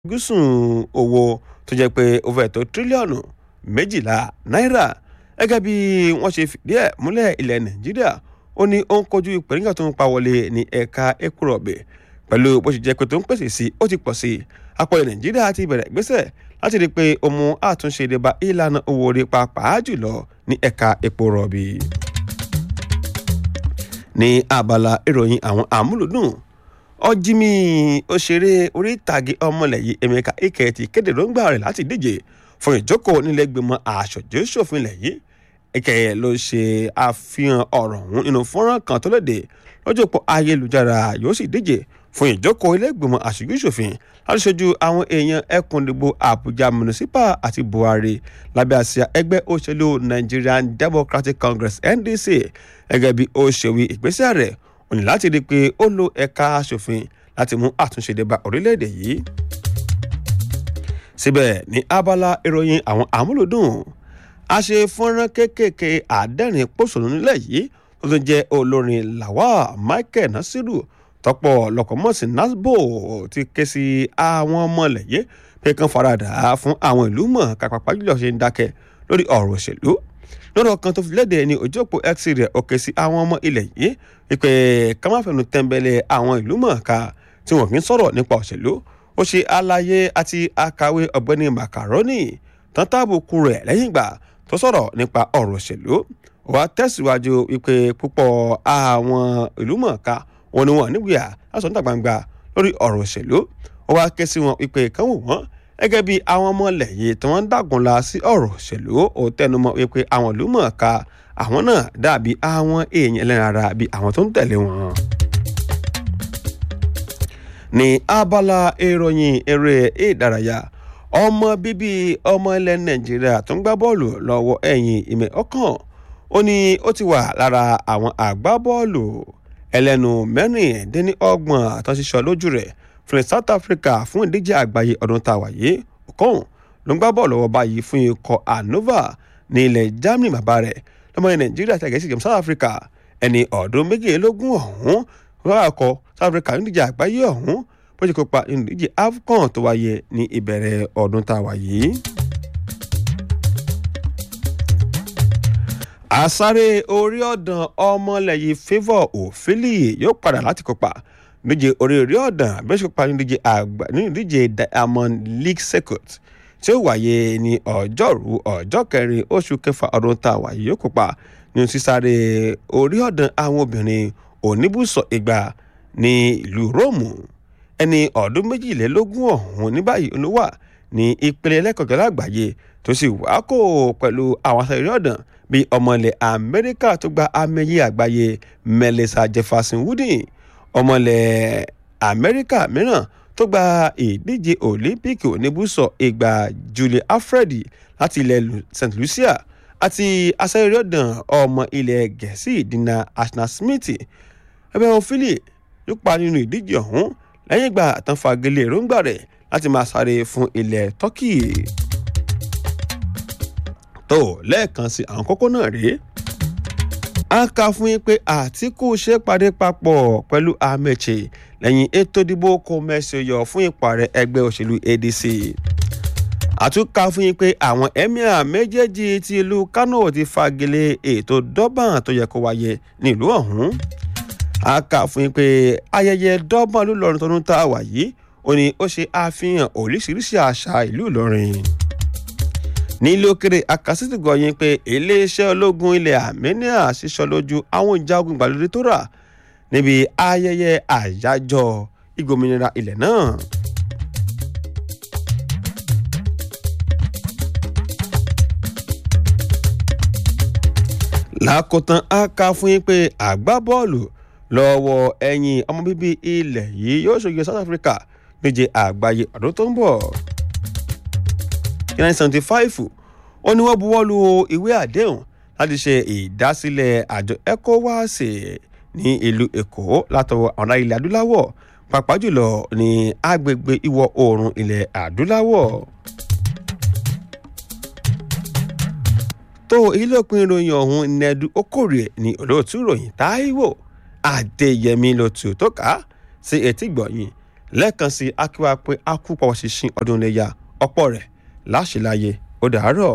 gúúsùn owó tó jẹ́ pé ó fẹ́ tó tírílíọ̀nù méjìlá náírà gẹ́gẹ́ bí wọ́n ṣe fìdí ẹ̀ múlẹ̀ ilẹ̀ nàìjíríà ó ní ó ń kojú ìpèníjà tó ń pa wọlé ní ẹ̀ka epo rọ̀bì pẹ̀lú bó ṣe jẹ́ pé tó ń pèsè sí ó ti pọ̀ sí i àpọ̀lẹ̀ nàìjíríà ti bẹ̀rẹ̀ ìgbésẹ̀ láti rí i pé ó mú àtúnṣe ìdìbà ìlànà owó orí pàápàá jùlọ ní ẹ̀ka epo rọ̀bì. ní abala ìròyìn àwọn àmúlùdùn ọjímì òṣèré orí ìtàgé ọmọlẹ́yìn emeka ike ti kéde lóńgbà rẹ̀ láti díje fún ìjókòó nílẹ̀gbìmọ̀ aṣojú-ṣòfin ilẹ̀ yìí ike ló ṣe àfihàn ọ̀rọ̀ ọ̀hún nínú fọ́nrán kan tó léde lọ́jọ́ pọ̀ ayélujára yóò sì díje fún ìjókòó ilé-ìgbìmọ̀ aṣojú-ṣòfin láti ṣojú àwọn èèyàn ẹkùn ìdìbò àbújá municipal àti buhari lábẹ́ àsíá ẹgbẹ́ òṣèlú nigerian democratic congress ndc gẹ́gẹ́ bí ó ṣe wí ìgbésẹ̀ rẹ̀ ó ní láti rí i pé ó lo ẹ̀ka aṣòfin láti mú àtúnṣe dé bá orílẹ̀-èdè yìí. síbẹ̀ ní abala ìròyìn àwọn àmúlòdùn a ṣe fọ́nrán kéékèèké àádẹ́rìn pòṣónú nílẹ̀ yìí tó tún jẹ́ olórin lawal michael nasiru tọ́pọ̀ lọ́kọ̀mọ́sí nasbo ti ké sí àwọn ọmọlẹ̀yẹ pé kán faradà fún àwọn ìlú mọ̀ kápápá jùlọ ṣe ń dákẹ́ lórí ọ̀rọ̀ òṣèlú lọ́rọ̀ kan tó fi léde ní ojú òpó x rẹ̀ òkè sí àwọn ọmọ ilẹ̀ yìí wípé ká má fẹnu tẹ́ńbẹ́lẹ́ àwọn ìlú mọ̀ọ́ká tí wọ́n kì í sọ̀rọ̀ nípa òṣèlú ó ṣe àlàyé àti àkàwé ọ̀gbẹ́ni macaroni tán tábùkù rẹ̀ lẹ́yìn ìgbà tó sọ̀rọ̀ nípa ọ̀rọ̀ òṣèlú wàá tẹ̀síwájú wípé púpọ̀ àwọn ìlú mọ̀ọ́ká wọn ni wọn nígbìyà láti ọ̀nà gbangba lórí ọ̀rọ̀ òṣèlú ó wá ké sí wọn wípé kán wò wọ́n gẹ́gẹ́ bí àwọn ọmọ ilẹ̀ yìí tí wọ́n ń dàgúnla sí ọ̀rọ̀ òṣèlú ó tẹnumọ́ wípé àwọn ìlú mọ̀ọ́ká àwọn náà dàbí àwọn èèyàn ẹlẹ́ran ara bí àwọn tó ń tẹ̀lé wọn. ní abala ìròyìn eré ìdárayá ọmọ bíbí ọmọ ilẹ̀ nàìjíríà tó ń gbá bọ́ọ̀lù lọ́wọ́ ẹ̀yìn ìmẹ̀ ọkàn ó ní ó ti wà lára àwọn àgbábọ́ọ̀lù ẹlẹ́nu mẹ́rìndínlọ́gbọ̀n àtọ́síṣọ́ lójú rẹ̀ fún south africa fún ìdíje àgbáyé ọdún tá a wà yìí okòhùn ló ń gbá bọ́ọ̀lù lọ́wọ́ báyìí fún ikọ̀ anova ní ilẹ̀ germany bàbá rẹ̀ lọ́mọ ní nàìjíríà tẹ̀gẹ́ sí south africa ẹni ọ̀ọ́dún méjìlélógún ọ̀hún lọ́wọ́ akọ south africa ní ìdíje àgbáyé ọ̀hún bó ṣe kópa nínú ìdíje afcon tó wáyé ní ìbẹ̀rẹ̀ ọdún tá a wà yìí. àsáré orí ọ̀dàn ọmọlẹ́yìn favour òfìlì yóò padà láti kópa nídíje orí orí ọ̀dàn bí wọ́n ṣe kópa nídíje àgbà nínú ìdíje diamond league circuit tí ó wáyé ní ọjọ́rú ọjọ́ kẹrin oṣù kẹfà ọdún tá a wà yìí yóò kópa nínú sísáré orí ọ̀dàn àwọn obìnrin oníbùsọ̀ ìgbà ní ìlú róòmù ẹni ọdún méjìlélógún ọ̀hún ní báyìí ló wà ní ìpele ẹlẹ́kọ̀ọ́kẹ́ lágbàáyé tó sì wá kó pẹ̀lú àwọn aṣọ eré ọ̀dàn bíi ọmọ ilẹ̀ amẹ́ríkà tó gba amẹ́yẹ àgbáyé melissa jefferson wooden ọmọ ilẹ̀ amẹ́ríkà mìíràn tó gba ìdíje olympic oníbùsọ̀ ìgbà julie alfred láti ilẹ̀ st lucia àti aṣáájú ọ̀dàn ọmọ ilẹ̀ gẹ̀ẹ́sì dina ashna smith ẹgbẹ́ wọn philly yóò pa nínú ìdíje ọ̀hún lẹ́yìn ìgbà tán fagilé èròǹgbà rẹ̀ láti máa sáré fún ilẹ̀ turkey tó lẹ́ẹ̀kan sí àwọn kókó náà rèé a kà fún yín pé àtìkù ṣe pàdé papọ̀ pẹ̀lú amechi lẹ́yìn ètò ìdìbò kò mẹ́sẹ̀-yọ fún ìpàrẹ̀ ẹgbẹ́ òṣèlú adc àtúnkà fún yín pé àwọn emir méjèèjì ti ìlú kano ti fagilé ètò dọ́bàn tó yẹ kó wáyé nílùú ọ̀hún a kà fún yín pé ayẹyẹ dọ́bàn ló lọrin tọdún tá a wà yìí ó ní ó ṣe àfihàn oríṣiríṣi àṣà ìlú ìlọrin nílé òkèrè akásítì gọyìn pé iléeṣẹ́ ológun ilẹ̀ armenia ṣiṣọ́ lójú àwọn ìjagun ìgbàlódé tó rà níbi ayẹyẹ àyájọ́ ìgbòmìnira ilẹ̀ náà. lákòótán a kà fún yín pé àgbábọ́ọ̀lù lọ́wọ́ ẹ̀yìn ọmọ bíbí ilẹ̀ yìí yóò ṣojú south africa níje àgbáyé ọdún tó ń bọ̀. nineteen seventy five ó ní wọ́n buwọ́ lu ìwé àdéhùn láti ṣe ìdásílẹ̀ àjọ ecowas ní ìlú èkó látọwọ́ àwọn ilẹ̀ adúláwọ̀ pàápàá jùlọ ní agbègbè ìwọ̀ oòrùn ilẹ̀ adúláwọ̀. tó ilé òpin ìròyìn ọ̀hún nẹ́ẹ̀dù okòrè ní olóòtú ìròyìn táíwò adéyẹmí ló tù tó ká sí etí gbọ̀nyìn lẹ́ẹ̀kan sí akíwá pé a kú pọ̀wọ́ ṣinṣin ọdún iléyà ọ̀pọ̀ rẹ̀ láṣìláyé ó dàárọ̀.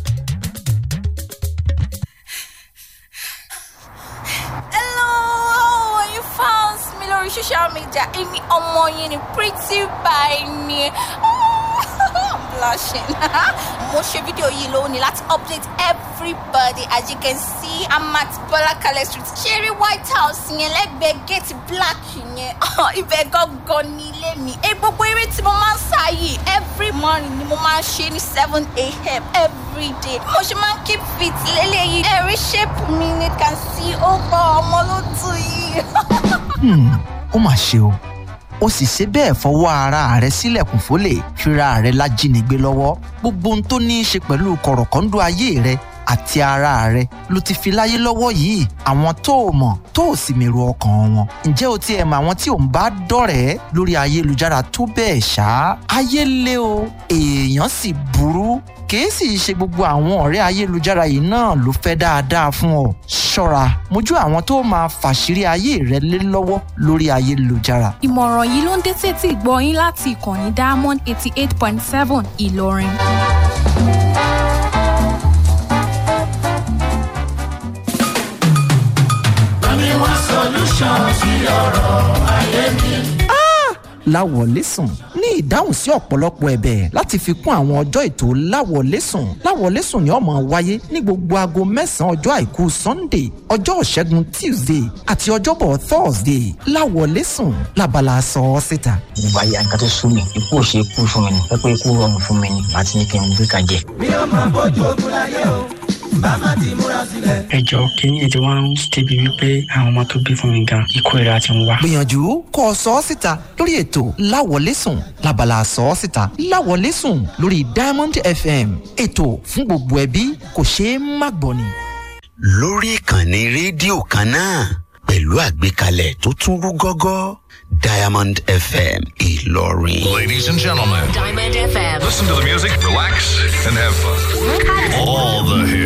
Hello, you found me lórí social media. Èmi ọmọ yín ni pretty by ni. I'm blushing. Mo ṣe fídíò yìí lónìí láti update everybody as you can see I'm at Bọ́lákalẹ̀ street. Ṣeré White House yẹn lẹ́gbẹ̀ẹ́ gate black yẹn. Ibẹ̀ gangan ni ilé mi. Ẹ gbogbo eré tí mo máa ń sá yìí every morning ni mo máa ń ṣe ní seven a.m. every day. Mo ṣe máa ń keep fit lélẹ́yìí. Ẹ̀rí shape mi ni can see ó gbọ́ ọmọ ló tù yìí. Hmm, ó mà ṣe o ó sì ṣe bẹ́ẹ̀ fọwọ́ ara rẹ̀ sílẹ̀kùn fólè fira rẹ̀ lájínigbé lọ́wọ́ gbogbo ohun tó ní í ṣe pẹ̀lú kọ̀rọ̀kọ́ńdọ́ ayé rẹ̀ àti ara rẹ̀ ló ti fi láyé lọ́wọ́ yìí àwọn tó o mọ̀ tó o sì mèrò ọkàn wọn ǹjẹ́ o ti ẹ̀ mọ̀ àwọn tí ò ń bá dọ̀rẹ́ lórí ayélujára tó bẹ́ẹ̀ ṣá ayé lé o èèyàn sì burú kìí sì ṣe gbogbo àwọn ọ̀rẹ́ ayélujára yìí náà ló fẹ́ dáadáa fún ọ ṣọ́ra mójú àwọn tó máa fàṣírí ayé rẹ lé lọ́wọ́ lórí ayélujára ìmọ̀ràn yìí ló ń dé sétí ìgbọ́ yín láti ìkànnì diamond eighty eight point seven ìlọrin. láwọlẹ́sùn ní ìdáhùn sí ọ̀pọ̀lọpọ̀ ẹ̀bẹ̀ láti fi kún àwọn ọjọ́ ètò láwọlẹ́sùn láwọlẹ́sùn ni ó máa wáyé ní gbogbo aago mẹ́sàn-án ọjọ́ àìkú sunday ọjọ́ ìṣẹ́gun tuesday àti ọjọ́bọ̀ thursday láwọlẹ́sùn labala sọ ọ́ síta. ìgbà yà nǹkan tó sún mi ikú ò ṣe ikú fún mi ni pẹ́pẹ́ ikú rọrùn fún mi ni àti ní kí n gbé kan jẹ. ẹ jọ kínní ètò wọn ń débi wípé àwọn ọmọ tó bí fún mi gan ikú ìra ti ń wá. gbìyànjú kó o sọ ọ́ síta lórí ètò láwọlẹ́sùn labala sọ ọ́ síta láwọlẹ́sùn lórí diamond fm ètò fún gbogbo ẹbí kò ṣeé má gbọ́ ni. lórí ìkànnì rédíò kan náà pẹ̀lú àgbékalẹ̀ tó tún rú gọ́gọ́ diamond fm ìlọrin. Ladies and gentlemen, Diamond FM. listen to the music, relax, and have fun. All the hits.